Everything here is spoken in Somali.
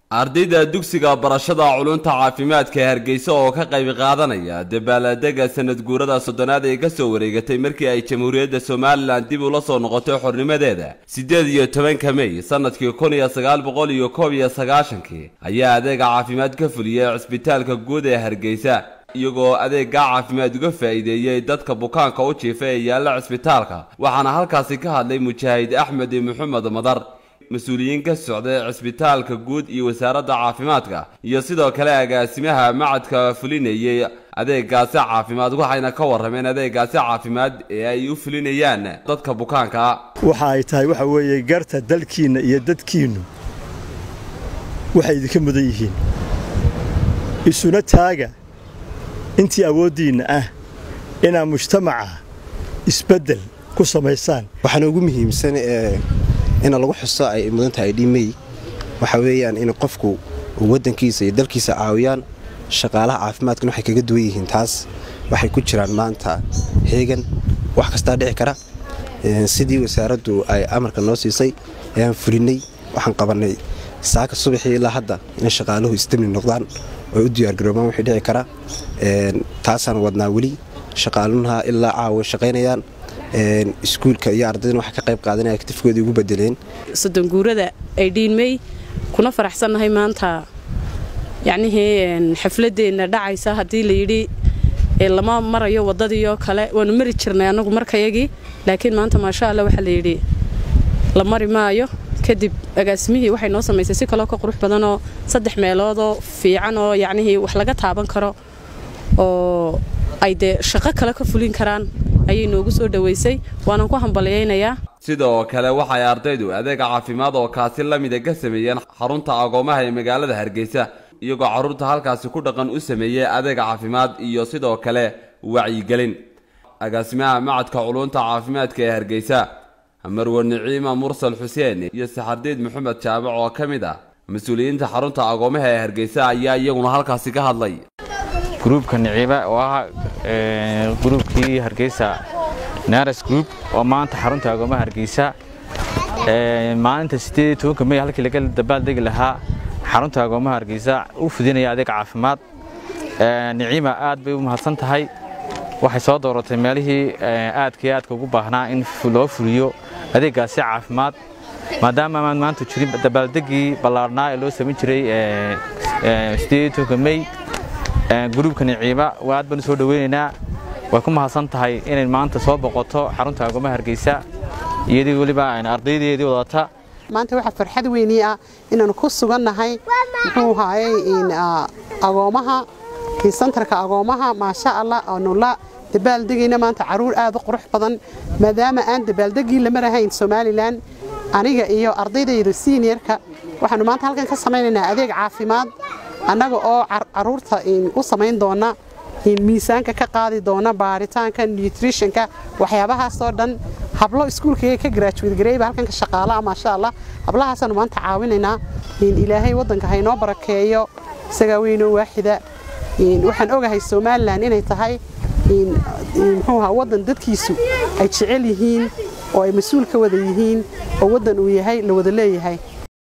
ardayda dugsiga barashada culunta caafimaadka ee hargeysa oo ka qayb qaadanaya dabaaldega sanad guurada soddonaad ee ka soo wareegatay markii ay jamhuuriyadda somalilan dib ula soo noqotay xornimadeeda siddeed iyo tobanka mey sannadkii kun iyo sagaal boqol iyo koob iyo sagaashankii ayaa adeega caafimaad ka fuliyey cisbitaalka guud ee hargeysa iyagoo adeeggaa caafimaad uga faa'iideeyey dadka bukaanka u jiifa ee yaalla cisbitaalka waxaana halkaasi ka hadlay mujaahid axmed maxamed madar mas-uuliyiin ka socday cisbitaalka guud iyo wasaaradda caafimaadka iyo sidoo kale agaasimaha macadka fulinayey adeegaasi caafimaad waxayna ka warrameen adeegaasi caafimaad ee ay u fulinayaan dadka bukaanka waxa ay tahay waxa weeye garta dalkiinna iyo dadkiinnu waxay idinka mudan yihiin isuna taaga intii awooddiinna ah inaad mujtamaca isbeddel ku samaysaan waxaana ugu muhiimsan in lagu xuso ay mudan tahay dhimey waxa weeyaan in qofku waddankiisa iyo dalkiisa caawiyaan shaqaalaha caafimaadkuna waxay kaga duwan yihiin taas waxay ku jiraan maanta heegan wax kastaa dhici kara sidii wasaaraddu ay amarka noo siisay ayaan fulinay waxaan qabannay saaka subaxii ilaa hadda inay shaqaaluhu isdamni noqdaan oo u diyaargaroobaan wixii dhici kara taasaan wadnaa weli shaqaalunaha ilaa caawa shaqaynayaan iskuulka iyo ardaydan waxay ka qayb qaadanaya aktifkoodii ugu bedeleen soddon guurada ay dhiinmey kuna faraxsannahay maanta yacnihii xafladeenna dhacaysa haddii layidhi lama marayo waddadiioo kale waanu mari jirnay annagu markayagii laakiin maanta maasha allah waxaa layidhi la mari maayo kadib agaasimihii waxay noo samaysay si kaloo ka qurux badanoo saddex meeloodoo fiican oo yacnihii wax laga taaban karo oo ay dee shaqo kale ka fulin karaan ayay noogu soo dhowaysay waanan ku hambalyaynayaa sidoo kale waxay ardaydu adeega caafimaad oo kaasi la mida ka sameeyeen xarunta agoomaha ee magaalada hargeysa iyagoo carruurta halkaasi ku dhaqan u sameeyey adeega caafimaad iyo sidoo kale wacyigelin agaasimaha macadka culunta caafimaadka ee hargeysa marwe niciima mursal xuseen iyo saxardiid maxamed jaabac oo ka mid ah mas-uuliyiinta xarunta agoomaha ee hargeysa ayaa iyaguna halkaasi ka hadlay gruubka niciiba oo ah gruubkii hargeysa naras group oo maanta xarunta agoomaha hargeysa maalinta sideed tobanka mey halkii laga dabaaldegi lahaa xarunta agoomaha hargeysa u fudinaya adeeg caafimaad niciima aad bay u mahadsan tahay waxay soo dooratay meelihii aadka iyo aadka ugu baahnaa in loo fuliyo adeeggaasi caafimaad maadaama aan maanta jirin dabaaldegii ballaarhnaa ee loo samayn jiray sideed tobanka mey gruubka niciiba waa aad baan u soo dhoweynaynaa way ku mahadsan tahay inay maanta soo boqoto xarunta agoomaha hargeysa iyadii weliba ardaydeedii wadata maanta waxaa farxad weynii ah inaanu ku sugannahay muxuu haayey agoomaha santarka agoomaha maasha allah aanu la dabaaldegayna maanta caruur aad u qurux badan maadaama aan dabaaldegii lama lahayn somalilan aniga iyo ardaydayda siniyarka waxaanu maanta halkan ka samaynaynaa adeeg caafimaad annaga oo caruurta u samayn doona miisaanka ka qaadi doona baaritaanka nutritionka waxyaabahaasoo dhan hablo iskuulkayga ka garaajuweed gareyba halkan ka shaqaalaha maasha allah hablahaasaanu maanta caawinaynaa ilaahay waddanka haynoo barakeeyo isagaa weynoo waaxida waxaan ogahay somalilan inay tahay muxuuha waddan dadkiisu ay jecel yihiin oo ay mas-uul ka wada yihiin oo waddan uu yahay la wada leeyahay